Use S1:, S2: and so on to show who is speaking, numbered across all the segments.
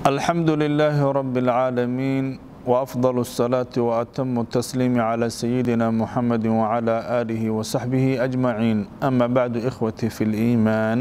S1: الحمد لله رب العالمين وأفضل الصلاة وأتم التسليم على سيدنا محمد وعلى آله وصحبه أجمعين أما بعد إخوتي في الإيمان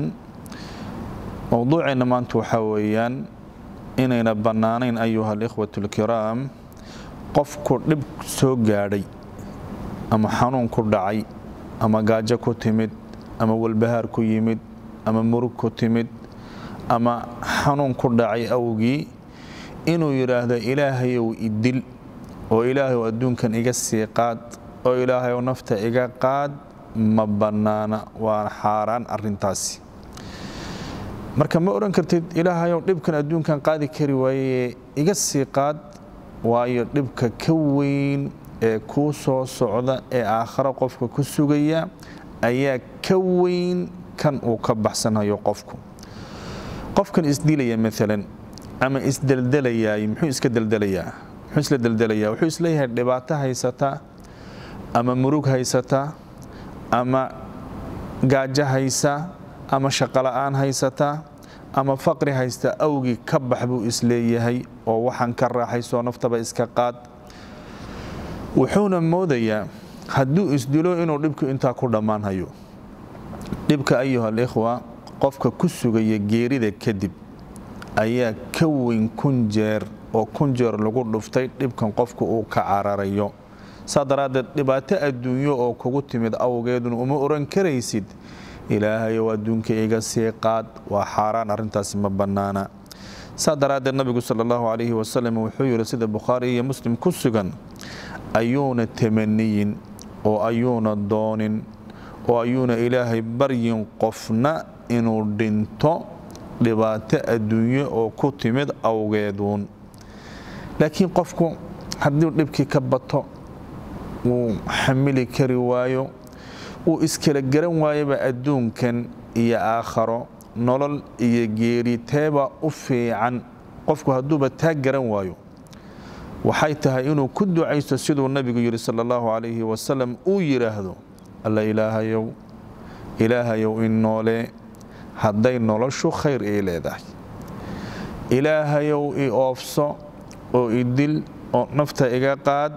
S1: موضوعنا ما أنتو حويان إننا بنانين أيها الإخوة الكرام قفك لب سوغاري أما حنون كردعي أما قاجة كتمد أما والبهار كيمد أما مرug كتمد ama xanuun ku dhacay awgii inuu yidhaahdo ilaahayow idil oo ilaahayow adduunkan iga sii qaad oo ilaahayow nafta iga qaad ma bannaana waa xaaraan arintaasi marka ma odhan kartid ilaahayow dhibkan adduunkan qaadi kari waayee iga sii qaad waayo dhibka ka weyn ee kuu soo socda ee aakharo qofka ku sugaya ayaa ka weyn kan uu ka baxsanayo qofku qofkan isdilaya maalan ama isdeldelayaay muxuu iska deldelayaa muxuu isla deldelayaa wuxuu isleeyahay dhibaato haysata ama murug haysata ama gaajo haysa ama shaqola'aan haysata ama faqri haysta awgii ka bax buu isleeyahay oo waxaan ka raaxaysoo naftaba iska qaad wuxuuna moodayaa hadduu isdilo inuu dhibku intaa ku dhammaanhayo dhibka ayuha alikhwa qofka ku sugaya geerida kadib ayaa ka weyn kun jeer oo kun jeer lagu dhuftay dhibkan qofku uu ka cararayo saa daraaddeed dhibaato adduunyo oo kugu timid awgeeduna uma oran karaysid ilaahayow adduunka iga sii qaad waa xaaraan arrintaasi ma bannaana saa daraaddeed nabigu sala allahu calayhi wasalam wuxuu yidhi sida bukhaari iyo muslim ku sugan ayuuna tamaniyin oo ayuuna doonin oo ayuuna ilaahay baryin qofna inuu dhinto dhibaato adduunyo oo ku timid awgeeduun laakiin qofku haddii dhibkii ka bato wuu xamili kari waayo wuu iskala garan waayaba adduunkan iyo aakharo nolol iyo geeri teebaa u fiican qofku hadduuba taa garan waayo waxay tahay inuu ku ducaysto siduu nabigu yidhi sala allahu calayhi wasalam uu yidhaahdo alla ilaahayow ilaahayow in noolee hadday noloshu khayr ii leedahay ilaahayow i oofso oo idil oo nafta iga qaad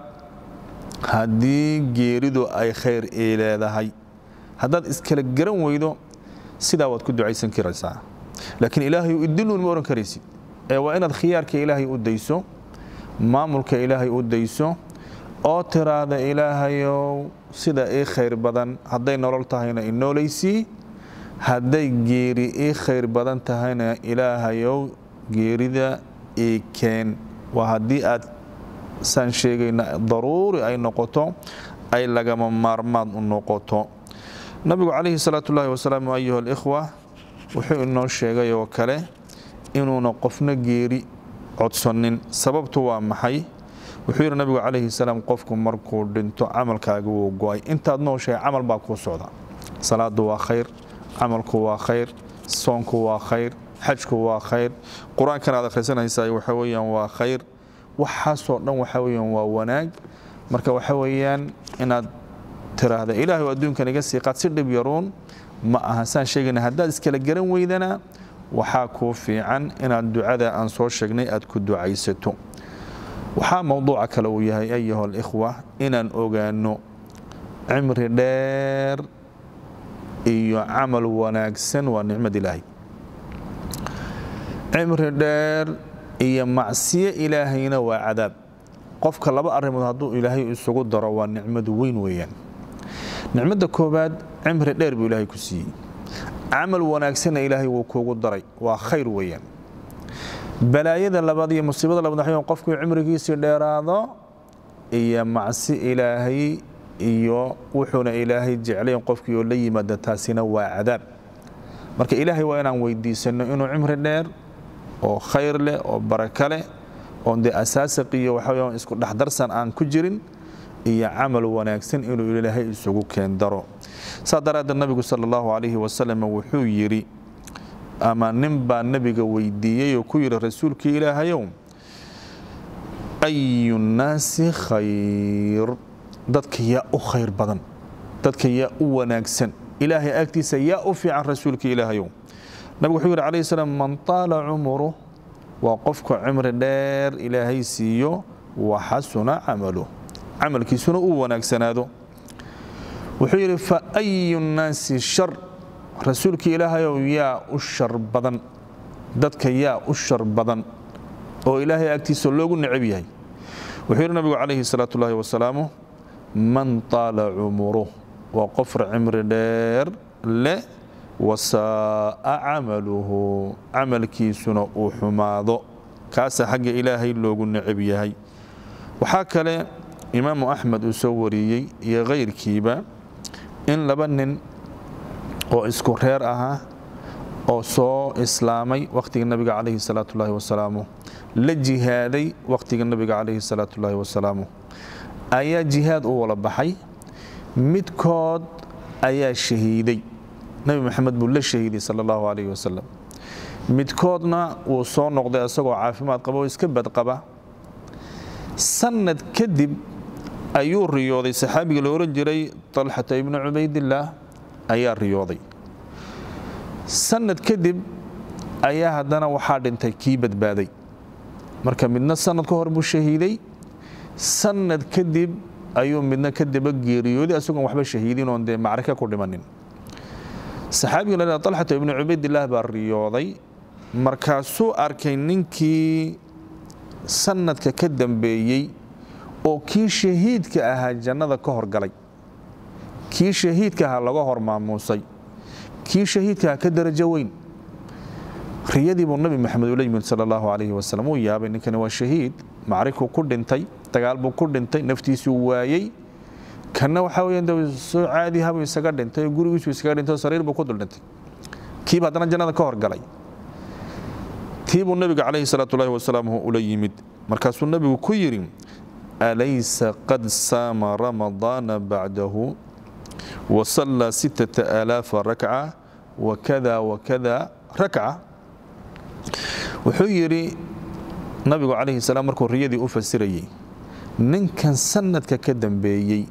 S1: haddii geeridu ay khayr ii leedahay haddaad iskala garan weydo sidaa waad ku ducaysan karaysaa laakiin ilaahayow idiluun ma odhan karaysid ee waa inaad khiyaarka ilaahay u dayso maamulka ilaahay u dayso oo tiraahda ilaahayow sida ii khayr badan hadday nolol tahayna i noolaysii hadday geeri ii khayr badan tahayna ilaahayow geerida ii keen waa haddii aad saan sheegayna daruuri ay noqoto ay lagama maarmaad u noqoto nabigu calayhi salaatu ullahi wasalaam ayuha alikhwa wuxuu inoo sheegay oo kale inuuna qofna geeri codsanin sababtu waa maxay wuxuu yidhi nabigu calayhi salaam qofku markuu dhinto camalkaaga wuu go-ay intaad nooshahay camal baa kuu socda salaadu waa khayr camalku waa khayr soonku waa khayr xajku waa khayr qur-aankan aad akhrisanaysaa waxa weyaan waa khayr waxaasoo dhan waxa weyaan waa wanaag marka waxa weeyaan inaad tiraahda ilaahay adduunkan iga sii qaad si dhib yaruun ma aha saan sheegayna haddaad iskala garan weydana waxaa kuu fiican inaad ducada aan soo sheegnay aad ku ducaysato waxaa mowduuca kale uu yahay ayuha alikhwa inaan ogaano cimri dheer iyo camal wanaagsan waa nicmad ilaahay cimri dheer iyo macsiyo ilaahayna waa cadaab qofka laba arrimood hadduu ilaahay isugu daro waa nicmad weyn weeyaan nicmadda koowaad cimri dheer buu ilaahay ku siiyey camal wanaagsanna ilaahay wuu kuugu daray waa khayr weeyaan balaayada labaad iyo musiibada labaad waxay qofkuu cimrigiisii dheeraado iyo macsi ilaahay iyo wuxuuna ilaahay jeclayn qofkii oo la yimaada taasina waa cadaab marka ilaahay waa inaan weydiisanno inuu cimri dheer oo khayr leh oo baraka leh oon dee asaasiq iyo waxaweya isku dhexdarsan aan ku jirin iyo camal wanaagsan inuu ilaahay isugu keendaro saa daraaddeed nabigu sala allahu calayhi wasalam wuxuu yidhi ama nin baa nebiga weydiiyey oo ku yidhi rasuulkii ilaahayow ayu nnaasi khayr dadka yaa u khayr badan dadka yaa u wanaagsan ilaahay agtiisa yaa u fiican rasuulka ilaahayow nabigu wuxuu yidhi calayhi salaam man taala cumuruh waa qofka cimri dheer ilaahay siiyo wa xasuna camalu camalkiisuna uu wanaagsanaado wuxuu yidhi fa ayu nnaasi shar rasuulkii ilaahayow yaa u shar badan dadka yaa u shar badan oo ilaahay agtiisa loogu necab yahay wuxuu yidhi nabigu calayhi salaatu ullaahi wasalaamu man taala cumuruh waa qofra cimri dheer leh wasaa'a camaluhu camalkiisuna uu xumaado kaasa xagga ilaahay loogu necab yahay waxaa kale imaamu axmed uu soo wariyey iyo kayrkiiba in laba nin oo isku reer ahaa oo soo islaamay wakhtiga nabiga calayhi salaatu ullaahi wasalaamu la jihaaday wakhtiga nabiga calayhi salaatu ullaahi wasalaamu ayaa jihaad u wala baxay midkood ayaa shahiiday nebi maxamed buu la shahiiday sala allahu calayhi wasalam midkoodna wuu soo noqday isagoo caafimaad qaba oo iska badqaba sanad kadib ayuu riyooday saxaabiga la ohan jiray talxata ibnu cubaydillaah ayaa riyooday sanad kadib ayaa haddana waxaa dhintay kii badbaaday marka midna sanad ka hor buu shahiiday sanad kadib ayuu midna ka daba geeriyooday isagoon waxba shahiidin oon dee macrika ku dhimanin saxaabiga la dhahda talxata ibnu cubaydillaah baa riyooday markaasuu arkay ninkii sanadka ka dambeeyey oo kii shahiidka ahaa jannada ka horgalay kii shahiidka ahaa laga hor maamuusay kii shahiidka ahaa ka darajo weyn riyadii buu nabi maxamed ula yimid sala allahu calayhi wasalam uu yaabay ninkani waa shahiid macrikuu ku dhintay dagaal buu ku dhintay naftiisuu waayey kanna waxaa weeyaan de soo caadihabuu isaga dhintay oo gurigiisuu isaga dhintay oo sariir buu ku dul dhintay kiiba haddana jannada ka horgalay tii buu nabiga calayhi salaatu ullahi wasalaam ula yimid markaasuu nabigu ku yidhi alaysa qad saama ramadaana bacdahu wasallaa sittata aalaafa rakca wakada wakada rakca wuxuu yidhi nabigu calayhi salaam markuu riyadii u fasirayey ninkan sanadka ka dambeeyey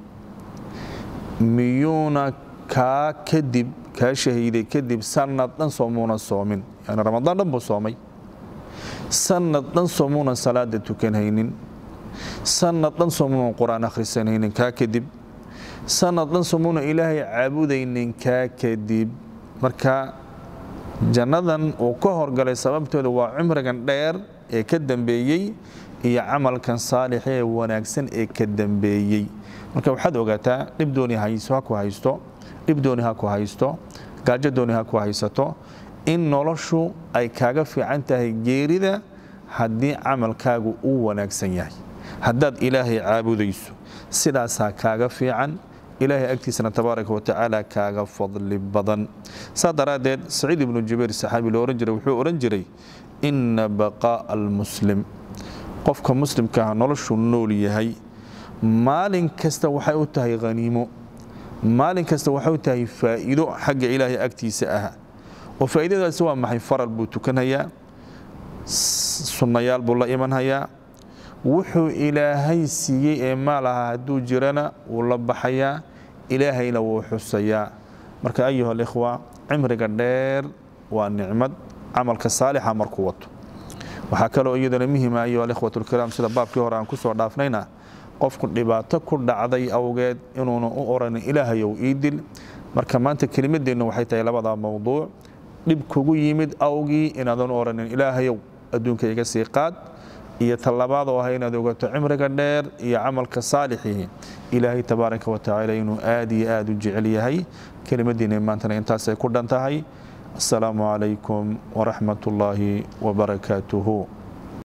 S1: miyuuna kaa kadib kaa shahiiday kadib sanad dhan soomuuna soomin yani ramadaan dhan buu soomay sanad dhan soomuuna salaada tukanhaynin sanad dhan soomuuna qur-aan akhrisanhaynin kaa kadib sanad dhan soomuuna ilaahay caabudaynin kaa kadib marka jannadan uu ka horgalay sababtooda waa cumrigan dheer ee ka dambeeyey iyo camalkan saalixa ee wanaagsan ee ka dambeeyey marka waxaad ogaataa dhib dooni hayso ha ku haysto dhib dooni ha ku haysto gaajo dooni ha ku haysato in noloshu ay kaaga fiican tahay geerida haddii camalkaagu uu wanaagsan yahay haddaad ilaahay caabudayso sidaasaa kaaga fiican ilaahay agtiisana tabaaraka watacaala kaaga fadli badan saa daraaddeed saciid ibnu jubayr saxaabi loo ohan jiray wuxuu odhan jiray inna baqaa'a almuslim qofka muslimkaaha noloshuu nool yahay maalin kasta waxay u tahay haniimo maalin kasta waxay u tahay faa'iido xagga ilaahay agtiisa ah oo faa'iidadaasi waa maxay faral buu tukanhayaa sunnayaal buu la imanhayaa wuxuu ilaahay siiyey ee maal aha hadduu jirana wuu la baxayaa ilaahayna wuu xusayaa marka ayuha alikhwa cimriga dheer waa nicmad camalka saalixa markuu wato waxaa kaloo iyadana muhima ayuha alikhwat lkiraam sida baabkii hore aan ku soo dhaafnayna qofku dhibaato ku dhacday awgeed inuuna u oranin ilaahayow ii dil marka maanta kelimadeennu waxay tahay labadaa mowduuc dhib kugu yimid awgii inaadan u oranin ilaahayow adduunka iga sii qaad iyo tallabaad oo ah inaad ogato cimriga dheer iyo camalka saalixii ilaahay tabaaraka watacaala inuu aad iyo aad u jecel yahay kelimadiina maantana intaasay ku dhan tahay asalaamu calaykum waraxmat ullaahi wabarakaatuhu